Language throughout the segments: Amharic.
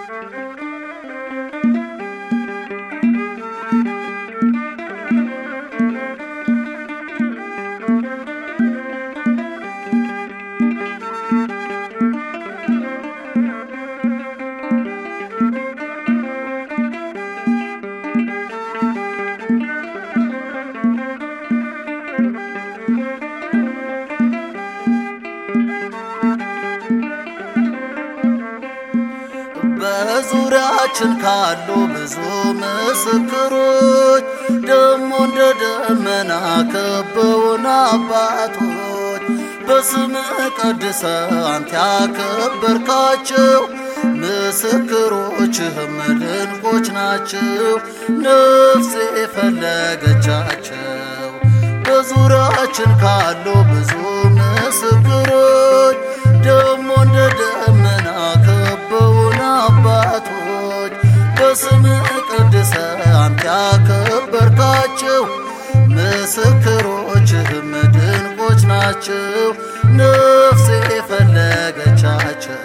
በዙሪያችን ካሉ ብዙ ምስክሮች ደሞ እንደ ደመና ከበውን አባቶች በስምህ ቀድሰ አንተ ያከበርካቸው ምስክሮችህም ድንቆች ናቸው። ነፍሴ የፈለገቻቸው በዙሪያችን ካሉ ብዙ ምስክሮች ደሞ እንደ ደመና ከበውን አባቶች በስምህ ቀድሰ አንተ ያከበርካቸው ምስክሮችህም ድንቆች ናቸው። ነፍሴ የፈለገቻቸው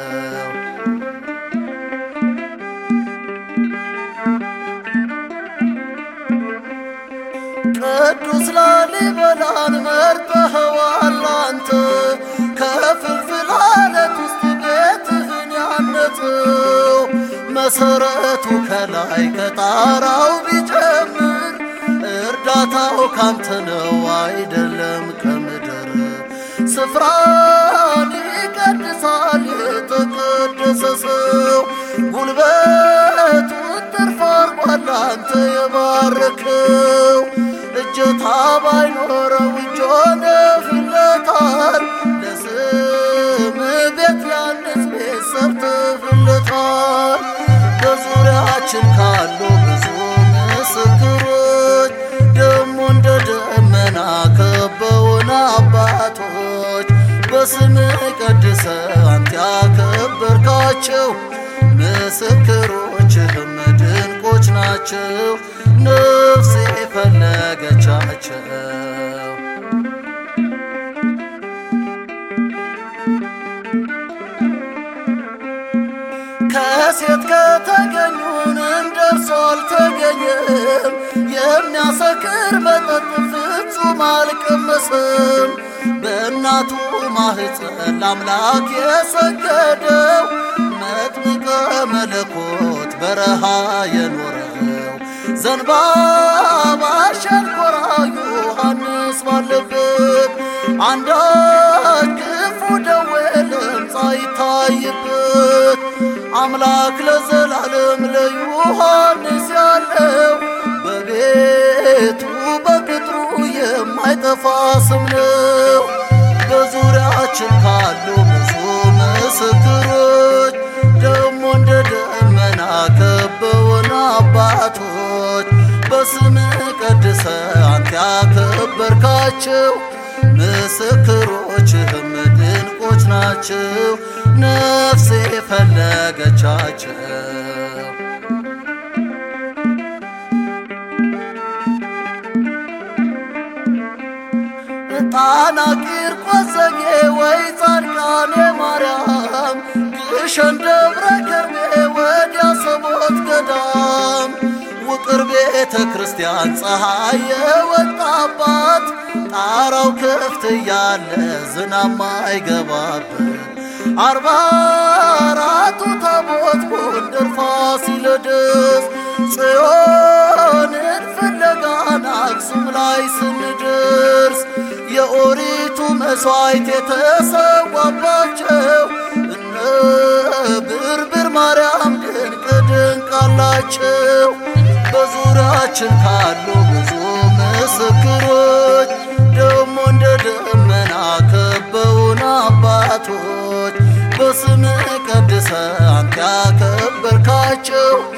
ቅዱስ ላሊበላን መርጠኸዋል አንተ ከፍልፍል አለት ውስጥ ቤትህን ያነጽው መሰረቱ ከላይ ከጣራው ቢጀምር እርዳታው ካንተ ነው አይደለም ከምድር ስፍራን ይቀድሳል የተቀደሰ ሰው ጉልበቱ ትርፍ አርጓል አንተ የባረከው እጀታ ባይኖረው እጅ ሆነህለታል ለስም ቤት ያንስ ቤት ሰርተህለታል በዙሪያችን ካሉ ብዙ ምስክሮች ደሞ እንደ ደመና ከበውን አባቶች በስምህ ቀድሰ አንተ ያከበርካቸው ምስክሮችህም ድንቆች ናቸው። ነፍሴ የፈለገቻቸው ከሴት ከተገኙን እንደርሱ አልተገኘም። የሚያሰክር መጠጥ ፍጹም አልቀመሰም። በእናቱ ማህፀን ለአምላክ የሰገደው መጥምቀ መለኮት በረሃ የኖረው ዘንባባ ሸንኮራ ዮሐንስ ባለበት አንዳች ክፉ ደዌ ለምጻ ይታይበት አምላክ ለዘላለም ለዮሐንስ ያለው በቤቱ በቅጥሩ የማይጠፋ ስም ነው። በዙሪያችን ካሉ ብዙ ምስክሮች ደሞ እንደ ደመና ከበውን አባቶች በስምህ ቀድሰ አንተ ያከበርካቸው ምስክሮችህም ድንቆች ናቸው። ነፍሴ የፈለገቻቸው ጣና ቂርቆስ ዘጌ ወይ ጻድቃኔ ማርያም ግሸን ደብረ ከርቤ ወዲያ ሰቦት ገዳም ውቅር ቤተ ክርስቲያን ፀሐይ የወጣባት ጣራው ክፍት እያለ ዝናብ ማይገባበት አርባ አራቱ ታቦት ጎንደር ፋሲለደስ ጽዮንን ፍለጋን አክሱም ላይ ስንደርስ የኦሪቱ መሥዋዕት የተሰዋባቸው እነ ብርብር ማርያም ድንቅ ድንቅ አላቸው። በዙሪያችን ካሉ ብዙ ምስክሮች ደሞ እንደ ደመና ከበውን አባቶች በስምህ ቀድሰ አንተ ያከበርካቸው